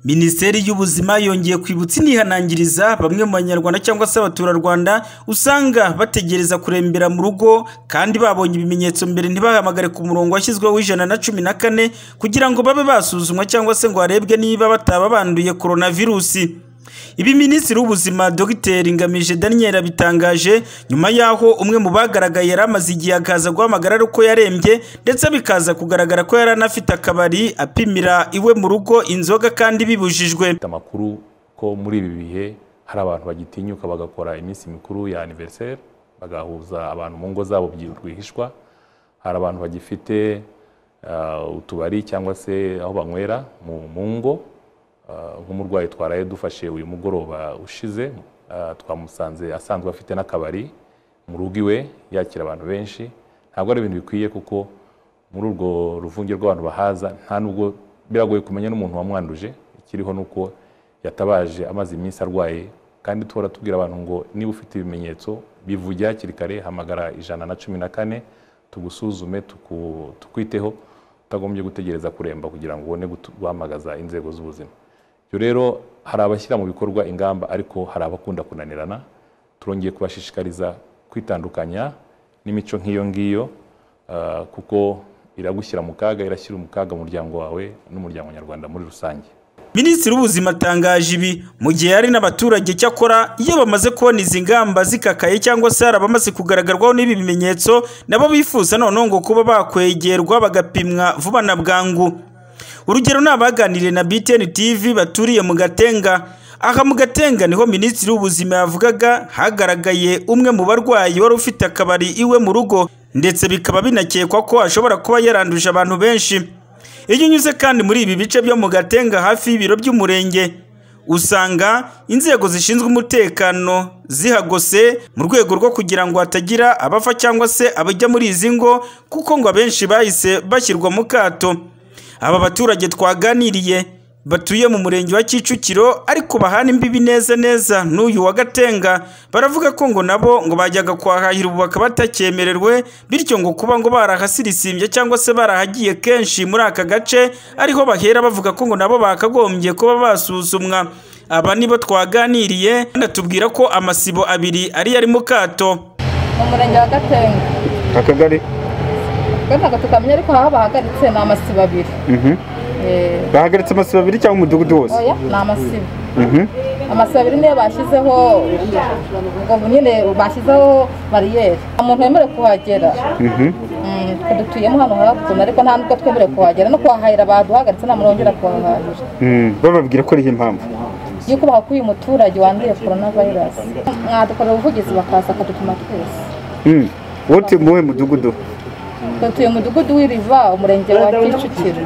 Minisiteri y'Ubuzima yongeye kwibutsa inihanangiriza bamwe mu banyarwanda cyangwa se abaturarwanda usanga bategereza kurembera mu rugo kandi babonye ibimenyetso mbere ntibahamagare ku murongo washyizweho w'ijana na cumi na kane kugira ngo babe basuzumwa cyangwa se ngo harebwe niba bataba banduye korona virusi. Ibi Minisitiri w'Ubuzima Dr Ngamije Daniel abitangaje nyuma y'aho umwe mu bagaragaye yari amaze igihe akaza guhamagara ari uko yarembye ndetse bikaza kugaragara ko yari anafite akabari apimira iwe mu rugo inzoga kandi bibujijwe. Dufite amakuru ko muri ibi bihe hari abantu bagitinyuka bagakora iminsi mikuru ya aniveriseri bagahuza abantu mu ngo zabo byi- rwihishwa hari abantu bagifite ah, utubari cyangwa se aho banywera mu mu ngo Ah, nk'umurwayi twaraye dufashe uyu mugoroba ushize ah, twamusanze asanzwe afite n'akabari mu rugo iwe yakira abantu benshi ntabwo ari ibintu bikwiye kuko muri urwo ruvunge rw'abantu bahaza nta nubwo biragoye kumenya n'umuntu wamwanduje ikiriho ni uko yatabaje amaze iminsi arwaye kandi tuhora tubwira abantu ngo niba ufite ibimenyetso bivuge hakiri kare hamagara ijana na cumi na kane tugusuzume tuku- tukwiteho utagombye gutegereza kuremba kugira ngo ubone gutu- guhamagaza inzego z'ubuzima ibyo rero hari abashyira mu bikorwa ingamba ariko hari abakunda kunanirana turongeye kubashishikariza kwitandukanya n'imico nk'iyo ngiyo ah, kuko iragushyira mu kaga irashyira mu kaga umuryango wawe n'umuryango nyarwanda muri rusange Minisitiri w'Ubuzima atangaje ibi mu gihe hari n'abaturage cyakora iyo bamaze kubona izi ngamba zikakaye cyangwa se hari abamaze kugararwaho n'ibi bimenyetso nabo bifuza noneho ngo kuba bakwegerwa bagapimwa vuba na bwangu. Urugero ni abaganiriye na BTN TV baturiye mu Gatenga. Aha mu Gatenga niho Minisitiri w'Ubuzima yavugaga hagaragaye umwe mu barwayi wari ufite akabari iwe mu rugo ndetse bikaba binakekwa ko ashobora kuba yaranduje abantu benshi. Iyo unyuze kandi muri ibi bice byo mu Gatenga hafi y'ibiro by'umurenge, usanga inzego zishinzwe umutekano zihagose mu rwego rwo kugira ngo hatagira abafa cyangwa se abajya muri izi ngo kuko ngo abenshi bahise bashyirwa mu kato. Aba baturage twaganiriye batuye mu murenge wa Kicukiro ariko bahana imbibi neza neza n'uyu wa Gatenga baravuga ko ngo nabo ngo bajyaga kwahahira ubu bakaba batakyemererwe bityo ngo kuba ngo barahasirisimbye cyangwa se barahagiye kenshi muri aka gace ariho bahera bavuga ko ngo nabo bakagombye kuba basuzumwa aba nibo twaganiriye kandi atubwira ko amasibo abiri ariyo ari mu kato mu murenge wa gatenga akagari twe ntabwo tukamenya ariko haba bahagaritse ni amasibo abiri Eh, bahagaritse amasibo abiri cyangwa umudugudu wose oya ni amasibo Mhm. amasibo abiri niyo bashyizeho ubwo nyine bashyizeho bariyeri nta muntu wemerewe kuhagera Mhm. Mm, twe dutuyemo hano hakuno ariko nta nubwo twemerewe kuhagera no kuhahahira baduhagaritse nta muntu wongera kuhahahira Mm, bababwira ko ariho impamvu yuko bahakuye umuturage wanduye korona vayirasi mwadukorera ubuvugizi bakaza bakadupima twese Mm. wowe utuye mu wuhe mudugudu twe tuye mu mudugudu w'iriva umurenge wa kicukiro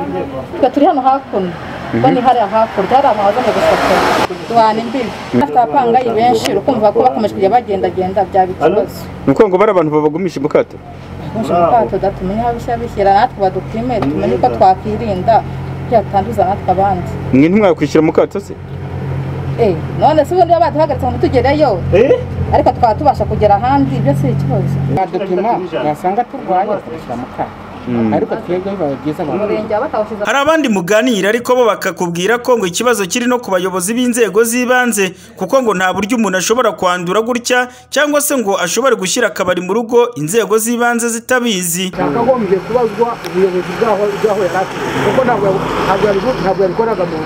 twe turi hano hakuno kuko ni hariya hakurya hari amazu ari gufotora duhana imbibi afite abapangayi benshi ukumva ko bakomeje kujya bagendagenda byaba ikibazo ni ukuvuga ngo bari abantu babagumisha imukato uje mu kato tumenye aho bishyira bishyira natwe badupime tumenye uko twakwirinda kugira tutanduza natwe abandi mwe ntimwakwishyura mu kato se Eh, none se ubundi baba baduhagaritse ngo ntitugereyo ariko twaba tubasha kugera ahandi ibyo si ikibazo badupima basanga turwaye bakadushyira mu kato ariko twebwe biba byiza abantu umurenge wa batawushyize hari abandi muganira ariko bo bakakubwira ko ngo ikibazo kiri no ku bayobozi b'inzego z'ibanze kuko ngo nta buryo umuntu ashobora kwandura gutya cyangwa se ngo ashobore gushyira akabari mu rugo inzego z'ibanze zitabizi yakagombye kubazwa ubuyobozi bwaho bwaho yari afite kuko ntabwo yabu- ntabwo yabikoraga mu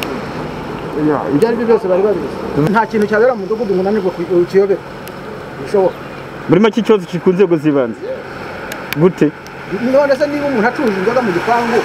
buzima ibyo ari byo byose bari babizi nta kintu cyabera mu mudugudu umuntu ananirwa ku- ukiyobera bishoboka muri make ikibazo kiri ku nzego z'ibanze gute none se niba umuntu acuruje inzoga mu gipangu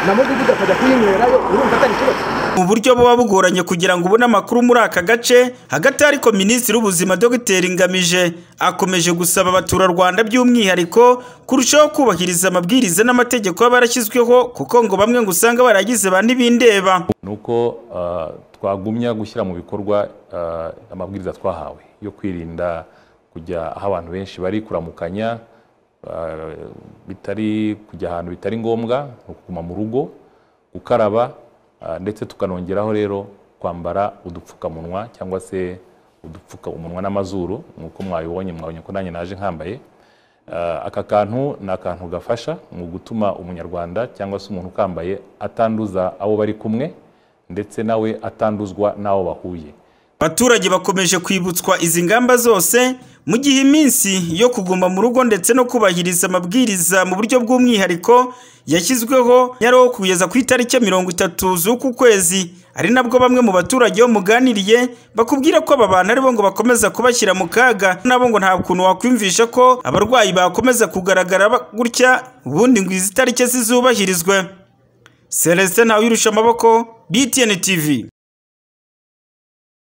na mudugudu akajya kuyinywerayo urumva atari ikibazo mu buryo buba bugoranye kugira ngo ubone amakuru muri aka gace hagati ariko minisitiri w'ubuzima dr ngamije akomeje gusaba abaturarwanda by'umwihariko kurushaho kubahiriza amabwiriza n'amategeko aba yarashyizweho kuko ngo bamwe ngo usanga baragize ba ntibindeba ni uko ah, twagumya gushyira mu bikorwa ah, amabwiriza twahawe yo kwirinda kujya aho abantu benshi bari kuramukanya ah, bitari kujya ahantu bitari ngombwa ni ukuguma mu rugo gukaraba ah, ndetse tukanongeraho rero kwambara udupfukamunwa cyangwa se udupfuka umunwa n'amazuru nk'uko mwabibonye mwabonye ko nanjye naje nkambaye Ah, aka kantu ni akantu gafasha mu gutuma umunyarwanda cyangwa se umuntu ukambaye atanduza abo bari kumwe ndetse nawe atanduzwa n'abo bahuye abaturage bakomeje kwibutswa izi ngamba zose mu gihe iminsi yo kuguma mu rugo ndetse no kubahiriza amabwiriza mu buryo bw'umwihariko yashyizweho nyiraho kugeza ku itariki ya mirongo itatu z'uku kwezi ari nabwo bamwe mu baturage bo muganiriye bakubwira ko aba bantu aribo ngo bakomeza kubashyira mu kaga nabo ngo nta kuntu wakwiyumvisha ko abarwayi bakomeza kugaragara ba- gutya ubundi ngo izi tariki zizubahirizwe celestin ntawirusha amaboko btn tv